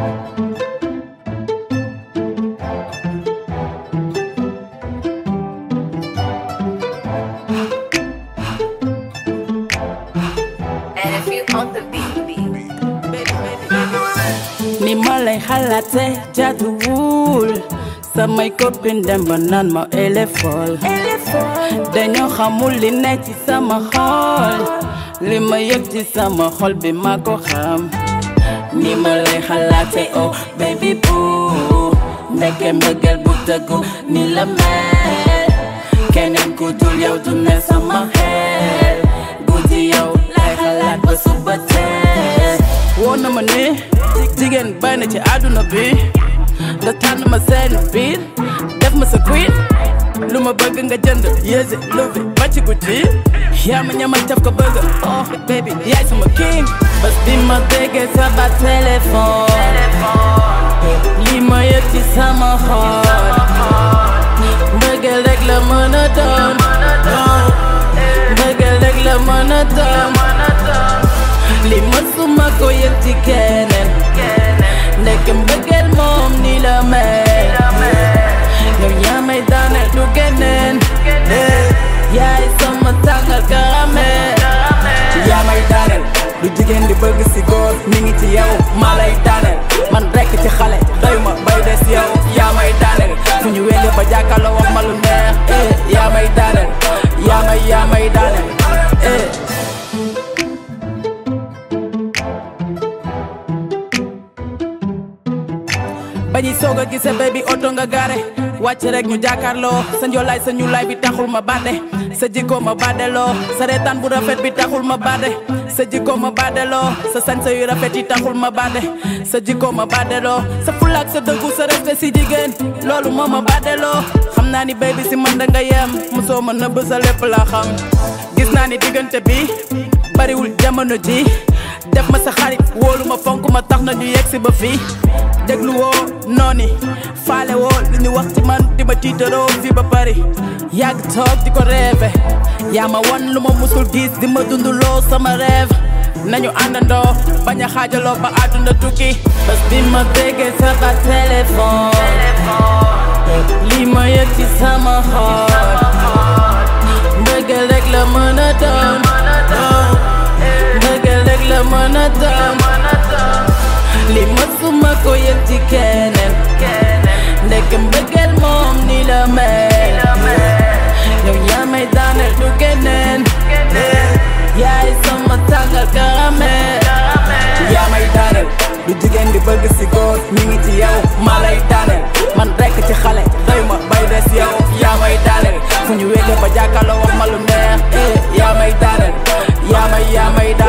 And if you on the beat, ni ma lay xalaate jaaduwul samay copine dem ba naan ma éléphone dañoo xamul li ne ci sama xol li ma yëg ci sama xol bi ma ko xam ni ma lay xalaate oh baby boo ndeke mbëggeel bu dëggu ni la mel keneen ku dul yow du ne sama xel guddi yow lay xalaat ba suba teel woo na ma ne jigéen bay na ci àdduna bi nga tànn ma seen biir def ma sa queen lu ma bëgg nga jënd yéese luvi ba ci guddi yaa ma ñamal def ko bëgg oh baby yaay sama king bés bi ma déggee sa ba téléphone lii ma yëg ci sama xol mbëggeel rek la mën a doon mbëggeel rek la mën a doon li mësuma ko yëg ci keneen nekk mbëggeel moom ni la mel yow yaa may daaneel du keneen yaay sama tàngal karamel yaa may daaneel lu jigéen di bëgg si góor mi ngi ci yow maa lay daaneel man rekk ci xale doy ma bay des yow yaa may daaneel fu ñu wéele ba jàkkaarloo wax ma lu neex eh yaa may daaneel yaa may yaa may daaneel eh bañuy soog a gise baby oto nga gaare wàcc rek ñu jàkkaarloo sa njoolaay sa ñuulaay bi taxul ma badde sa jikko ma baddeloo sa reetaan bu rafet bi taxul ma badde sa jikko ma baddeloo sa sañse yu rafet yi taxul ma badde sa jikko ma baddeloo sa fulaak sa dëggu sa respect si jigéen loolu moo ma baddeloo xam naa ni baby si man da nga yem mosoo ma nëbb sa lépp laa xam gis naa ni diggante bi bariwul jamono ji def ma sa xarit wóolu ma fonk ma tax na ñu yegg si ba fii déglu woo nooni faale woo li ñu wax ci man di ma tiitaroo fii ba Paris yàgg toog di ko rêve yaa ma wan lu ma musul gis di ma dunduloo sama rêve nañu àndandoo bañ a xaajaloo ba àdduna tukki bés bi ma déggee sa ba téléphone lii ma yëg ci sama xol mbëggeel rek la mën a doon mbëggeel rek la mën a doon li mësuma ko yëg ci keneen ndek mbëggeel moom ni la mel yow yaa may daaneel du keneen yaay sama tàngal karamel yaa may daaneel lu jigéen di bëgg si góor mi ngi ci yow maa lay daaneel man rekk ci xale doy ma bay des yow yaa may daaneel fu ñu wéete ba jàkkaarloo wax ma lu neex eh yaa may daaneel yaa may yaa may